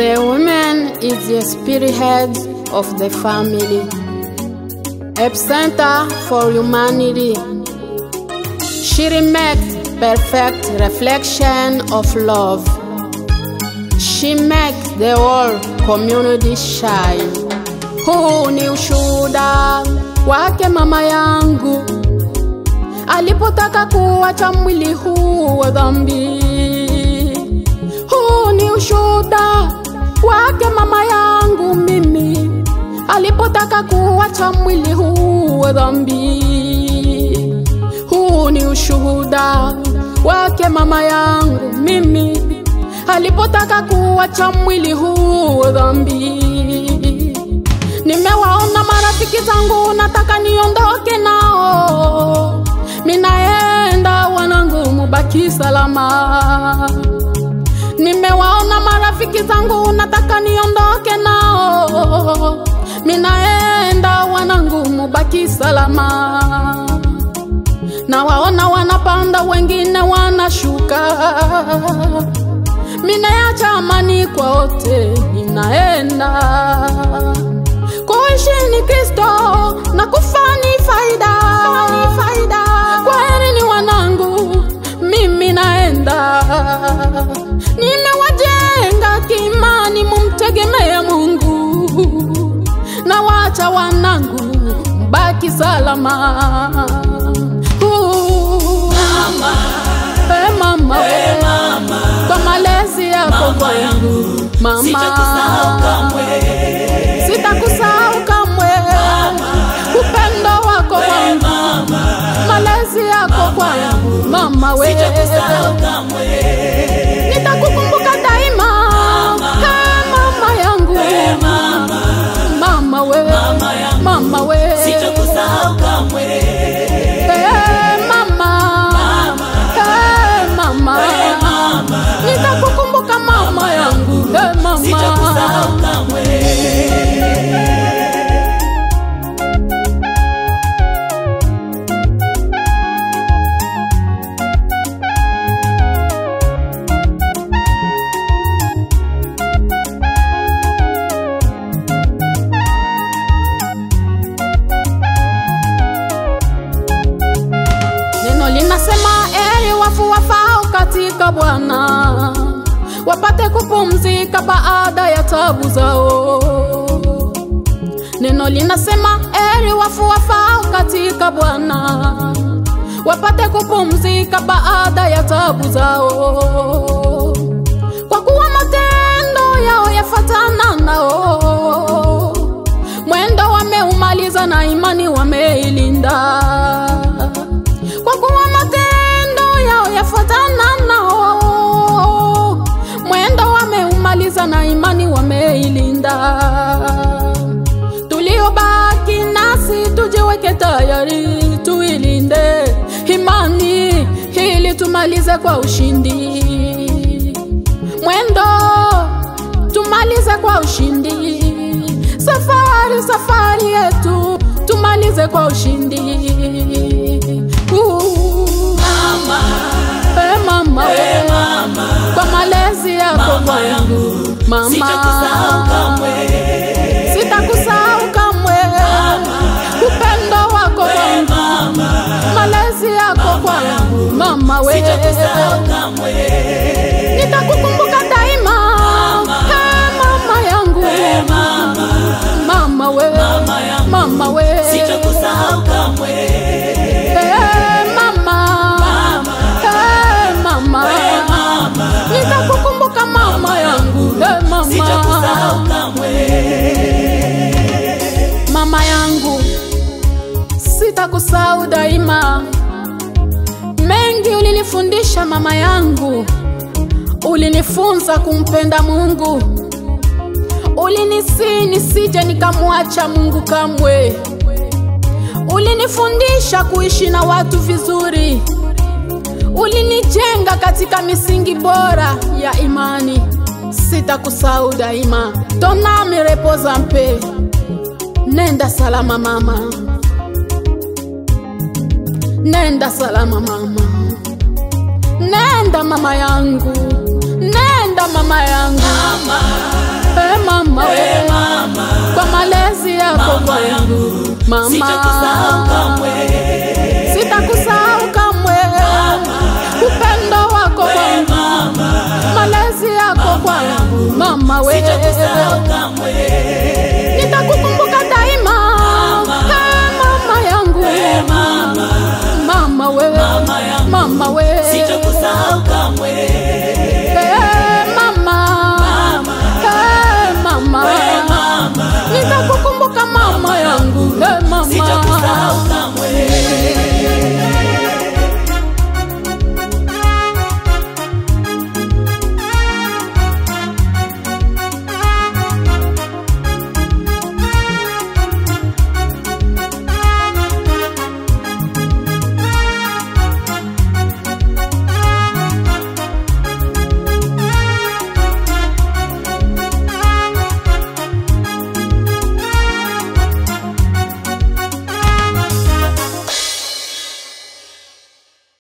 The woman is the spearhead of the family, epicenter for humanity. She makes perfect reflection of love. She makes the whole community shine. Huu ni ushuhuda wake mama yangu alipotaka kuacha mwili huu wa dhambi. Huu ni ushuhuda wake mama yangu mimi alipotaka kuacha mwili huu wa dhambi. Huu ni ushuhuda wake mama yangu mimi alipotaka kuacha mwili huu wa dhambi. Nimewaona marafiki zangu, nataka niondoke nao, minaenda wanangu, mubaki salama. Nimewaona marafiki zangu, nataka niondoke nao, minaenda wanangu, mubaki salama. Nawaona wanapanda, wengine wanashuka, minayacha amani kwa wote, ninaenda kuishi ni Kristo na kufa ni faida. faida. Kwaheri ni wanangu, mimi naenda. Nimewajenga kiimani, mumtegemee Mungu, na wacha wanangu mbaki salama. Uh, eh, mama, Eh, mama, kwa malezi yako mama kwangu yangu, mama sitakusahau kamwe. sitakusahau kamwe, upendo wako Eh, kwangu, mama, malezi yako kwangu, mama we, sitakusahau kamwe. nitakukumbuka daima, Eh, mama yangu, Eh, mama, mama we, mama yangu, mama we, sitakusahau kamwe. Eh, mama, Eh, mama, Eh, mama, nitakukumbuka mama yangu, Eh, mama. sitakusahau kamwe. Neno linasema eri wafu wafao katika Bwana wapate kupumzika baada ya tabu zao. Neno linasema eri wafu wafao katika Bwana wapate kupumzika baada ya tabu zao, kwa kuwa matendo yao yafatana nao, mwendo wameumaliza na imani wameilinda kwa kuwa matendo yao yafuatana nao, mwendo wameumaliza na imani wameilinda. Tuliobaki nasi tujiweke tayari, tuilinde imani ili tumalize kwa ushindi. Mwendo tumalize kwa ushindi, safari safari yetu tumalize kwa ushindi. Uh, Mama, eh, mama, eh, we, mama, kwa malezi yako mama kwangu yangu, mama, sitakusahau kamwe. sitakusahau kamwe, upendo wako Eh, kwangu, mama, malezi yako kwangu mama, we sitakusahau kamwe. nitakukumbuka daima, eh, mama yangu, Eh, mama, mama we, mama yangu, mama we, sitakusahau kamwe. eh, mama, eh, mama, Eh, mama, nitakukumbuka mama yangu, eh, mama. sitakusahau kamwe. mama yangu, sitakusahau daima. Mengi ulinifundisha mama yangu, ulinifunza kumpenda Mungu, ulinisi nisije nikamwacha Mungu kamwe, ulinifundisha kuishi na watu vizuri, ulinijenga katika misingi bora ya imani. Sitakusahau daima, tonami repoza mpe Nenda salama mama, nenda salama mama, nenda mama yangu, nenda mama yangu, Mama, mama sitakusahau kamwe sitakusahau kamwe upendo wako we kwangu mama malezi yako kwangu mama we sitakusahau kamwe